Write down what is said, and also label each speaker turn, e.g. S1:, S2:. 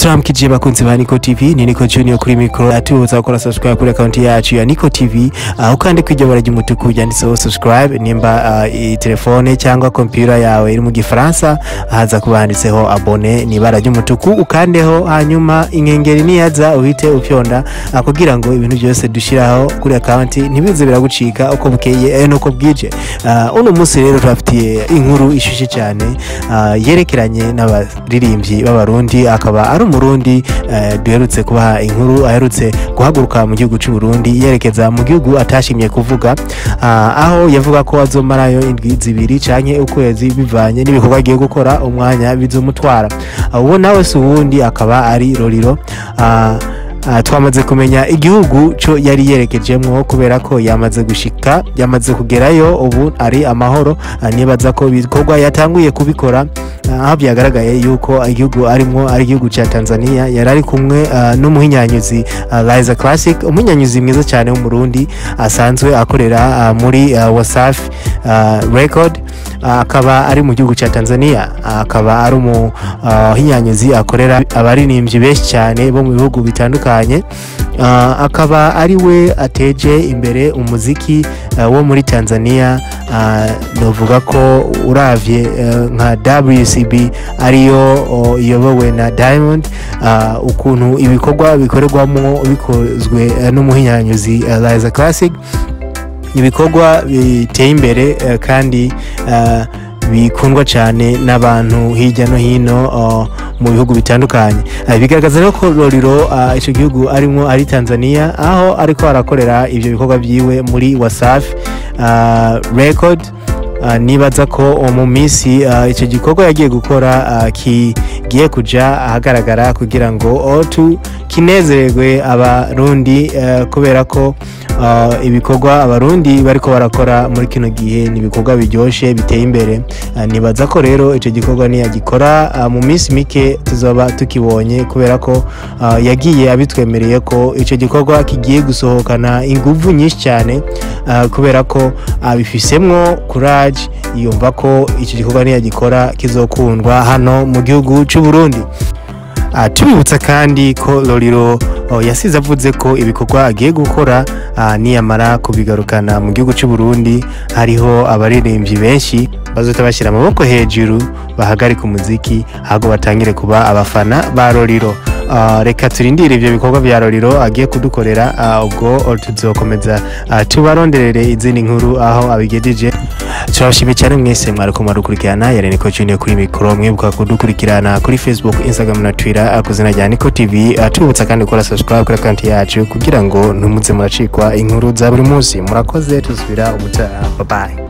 S1: turamukije bakunzi ba Niko TV ni Niko Junior kuri micro atubuza gukora subscribe kuri account yacu ya Niko TV aho kandi kwijya bara ry'umutuku ryanditseho subscribe nimba uh, i telefone cyangwa computer yawe iri mu gifaransa haza kuba handitseho abone ni bara ry'umutuku ukandeho hanyuma inkengeri niyaza uhite ufyonda uh, kugira ngo ibintu byose dushiraho kuri account ntibize biragucika uko bukeye eh, nuko bwije uh, uno munsi rero turafitiye inkuru ishushe cyane uh, yerekeranye n'abaririmbyi b'abarundi akaba ari umurundi uh, duherutse kubaha inkuru aherutse guhaguruka mu gihugu cy'u Burundi yerekeza mu gihugu atashimye kuvuga uh, aho yavuga ko azomarayo indwi zibiri canke ukwezi bivanye n'ibikorwa agiye gukora umwanya bizomutwara uh, uwo nawe si uwundi akaba ari Roriro uh, Uh, twamaze kumenya igihugu cyo yari yerekejemwo kubera ko yamaze gushika yamaze kugerayo ubu ari amahoro uh, nibaza ko ibikorwa yatanguye kubikora uh, aho byagaragaye yuko igihugu arimo ari igihugu cya Tanzania yari ari kumwe uh, n'umuhinyanyuzi uh, Liza Classic umuhinyanyuzi mwiza cyane w'umurundi asanzwe akorera uh, muri uh, Wasafi uh, Record akaba ari mu gihugu cya Tanzania akaba ari umuhinyanyuzi akorera abaririmbyi benshi cyane bo mu bihugu bitandukanye akaba ari we ateje imbere umuziki wo muri Tanzania novuga ko uravye nka WCB ariyo iyobowe na Diamond ukuntu ibikorwa bikorerwamo bikozwe n'umuhinyanyuzi Liza Classic ibikorwa biteye imbere kandi bikundwa cyane n'abantu hirya no hino mu bihugu bitandukanye bigaragaza rero ko roriro icyo gihugu arimo ari tanzania aho ariko arakorera ibyo bikorwa byiwe muri wasafi record nibaza ko mu minsi icyo gikorwa yagiye gukora kigiye kujya ahagaragara kugira ngo kinezererwe abarundi kubera ko ibikorwa abarundi bariko barakora muri kino gihe ni ibikorwa biryoshye biteye imbere nibaza ko rero icyo gikorwa niyagikora mu minsi mike tuzaba tukibonye kubera ko yagiye abitwemereye ko icyo gikorwa kigiye gusohokana ingufu nyinshi cyane kubera ko abifisemwo kuraje yumva ko icyo gikorwa niyagikora kizokundwa hano mu gihugu cy'u Burundi tubibutsa kandi ko Loriro yasize avuze ko ibikorwa agiye gukora niyamara kubigarukana mu gihugu cy'u Burundi hariho abaririmbyi benshi bazohita bashyira amaboko hejuru bahagarika umuziki ahubwo batangire kuba abafana ba Loriro reka turindire ibyo bikorwa bya Loriro agiye kudukorera ubwo tuzokomeza tubaronderere izindi nkuru aho abigejeje turabashimiye cyane mwese mwari kumara gukurikirana yari Niko Junior kuri mikoro mwibuka kudukurikirana kuri Facebook Instagram na Twitter ku izina rya Niko TV tubibutsa kandi gukora subscribe kuri account yacu kugira ngo ntumuze muracikwa inkuru za buri munsi murakoze tuzubira ubutaha bye bye